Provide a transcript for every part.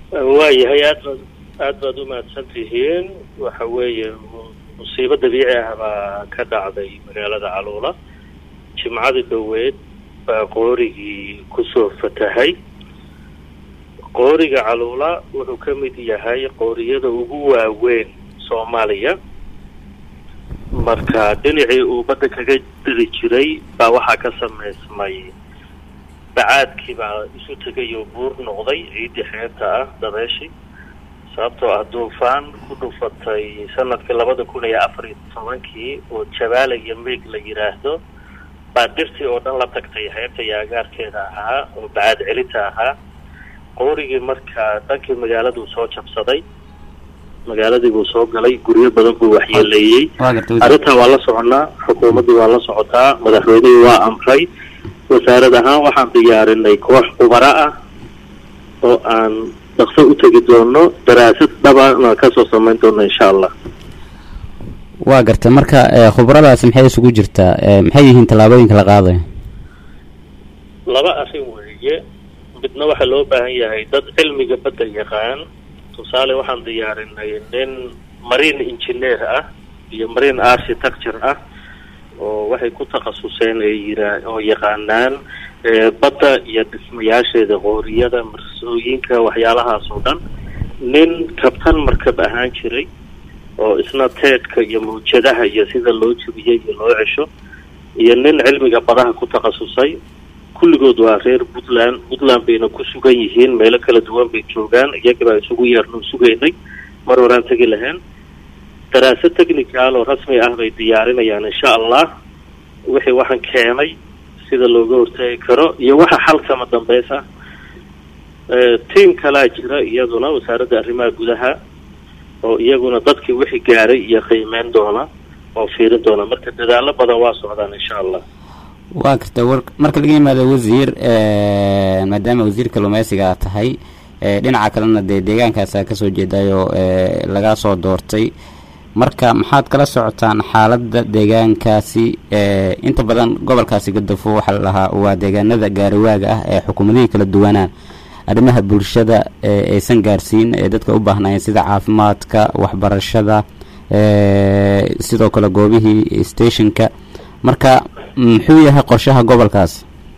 waayahay aad baad aad baad u mahadsan tihiin waxa weeye musiibo dabiici ah baa ka dhacday magaalada caluula jimcadii dhoweed baa qoorigii kusoo fatahay qooriga caluula wuxuu ka mid yahay qooriyada ugu waaweyn soomaaliya marka dhinacii uu badda kaga diri jiray baa waxaa ka samaysmay bacaadkii baa isu tegay oo buur noqday ciiddii xeebta ah dabeeshii sababtoo ah duufaan ku dhufatay sanadkii labada kun iyo afar iyo tobankii oo jabaala iyo meeg la yidhaahdo baa dhirtii oo dhan la tagtay xeebta iyo agaarkeeda ahaa oo bacaad celinta ahaa qoorigii markaa dhankii magaaladuu soo jabsaday magaaladii buu soo galay guryo badan buu waxyeeleeyey arrintaa waa la soconaa xukuumaddii waa la socotaa madaxweynihii waa amray wasaarad ahaan waxaan diyaarinay koox khubaro ah oo aan dhaqso u tegi doono daraasad dhabana kasoo samayn doono insha allah waa gartay marka khubaradaasi maxay isugu jirtaa maxay yihiin tallaabooyinka la qaadayo laba arrin weeye midna waxaa loo baahan yahay dad cilmiga badda yaqaan tusaale waxaan diyaarinay nin marine engineer ah iyo marine architecture ah oo waxay ku takhasuseen ee yira oo yaqaanaan badda iyo dhismayaasheeda qooriyada marsooyinka waxyaalahaas oo dhan nin kabtan markab ahaan jiray oo isna teedhka iyo mawjadaha iyo sida loo jebiyey iyo loo cesho iyo nin cilmiga badaha ku takhasusay kulligood waa reer puntland puntland bayna ku sugan yihiin meelo kala duwan bay joogaan iyaga baa isugu yeerno sugaynay mar horaan tegi lahayn daraasad technical oo rasmi ah bay diyaarinayaan insha allah wixii waxaan keenay sida looga hortagi karo iyo waxa xalkama dambeys ah tiam kalaa jira iyaduna wasaaradda arrimaha gudaha oo iyaguna dadkii wixii gaaray iyo qiimeyn doona oo fiirin doona marka dadaalo badan waa socdaan insha allah waa garta war marka laga yimaado wasiir maadaama wasiir kalluumeysiga aad tahay dhinaca kalena dee deegaankaasa kasoo jeedayoo laga soo doortay marka maxaad kala socotaan xaaladda deegaankaasi inta badan gobolkaasi gadafo waxaa la lahaa waa deegaanada gaariwaaga ah ee xukuumadihii kala duwanaa arrimaha bulshada aysan gaarsiin ee dadka u baahnaayeen sida caafimaadka waxbarashada sidoo kale goobihii stationka marka muxuu yahay qorshaha gobolkaas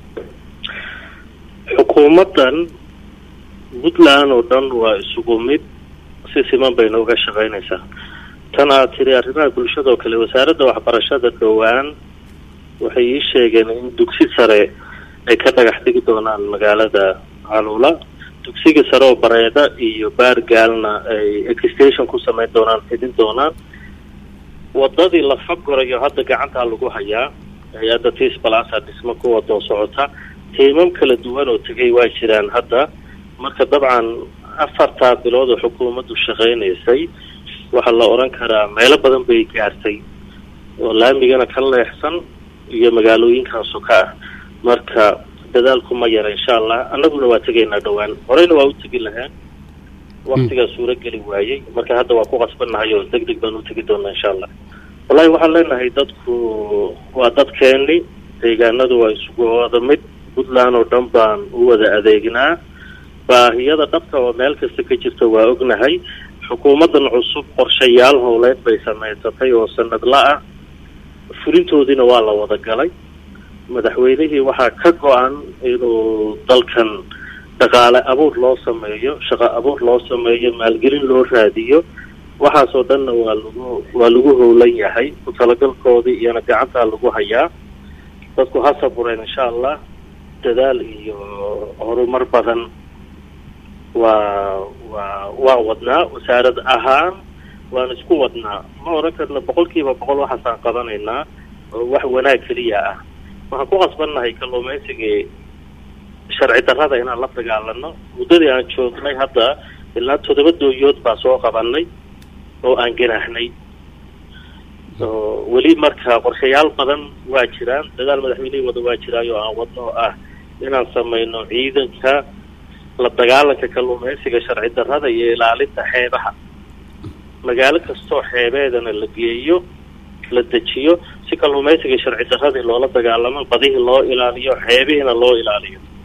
xukuumaddan puntland oo dhan waa isugu mid si siman bay nooga shaqaynaysaa tan aad tiri arrimaha bulshada oo kale wasaaradda waxbarashada dhowaan waxay ii sheegeen in dugsi sare ay ka dhagax dhigi doonaan magaalada caluula dugsiga sare oo bareeda iyo baargaalna ay exstation ku samayn doonaan xidhin doonaan wadadii la fagorayo hadda gacantaa lagu hayaa hay-adda tis balasa dhismo ku wadoo socota tiimam kala duwan oo tegay waa jiraan hadda marka dabcan afartaa bilood oo xukuumaddu shaqaynaysay waxaa la odhan karaa meelo badan bay gaartay oo laamigana ka leexsan iyo magaalooyinkan soka ah marka dadaalku ma yara insha allah annaguna waa tegaynaa dhowaan horeyna waa u tegi lahaan waktigaa suuro geli waayey marka hadda waa ku qasbannahay oo deg deg baan u tegi doonaa insha allah wallahi waxaan leenahay dadku waa dadkeeni deegaanadu waa isugu wada mid puntland oo dhan baan u wada adeegnaa baahiyada dhabka oo meel kasta ka jirta waa ognahay xukuumaddan cusub qorshayaal howleed bay samaysatay oo sanadla ah fulintoodiina waa la wada galay madaxweynihii waxaa ka go-an inuu dalkan dhaqaale abuur loo sameeyo shaqo abuur loo sameeyo maalgelin loo raadiyo waxaasoo dhanna waa lagu waa lagu howlan yahay ku talagalkoodii iyona gacantaa lagu hayaa dadku ha sabureen insha allah dadaal iyo horumar badan waa waa waan wadnaa wasaarad ahaan waan isku wadnaa ma oran karna boqol kiiba boqol waxaasaan qabanaynaa oo wax wanaag keliya ah waxaan ku qasbannahay kalluumaysigii sharci darrada inaan la dagaalano muddadii aan joognay hadda ilaa toddoba dooyood baa soo qabanay oo aan ganaahnay weli marka qorshayaal badan waa jiraan dadaal madaxweynihii wada waa jiraayo aan wadno oo ah inaan samayno ciidanka la dagaalanka kalluumaysiga sharci darrada iyo ilaalinta xeebaha magaalo kastoo xeebeedana la geeyo la dejiyo si kalluumaysiga sharci darradii loola dagaalamo badihii loo ilaaliyo xeebihiina loo ilaaliyo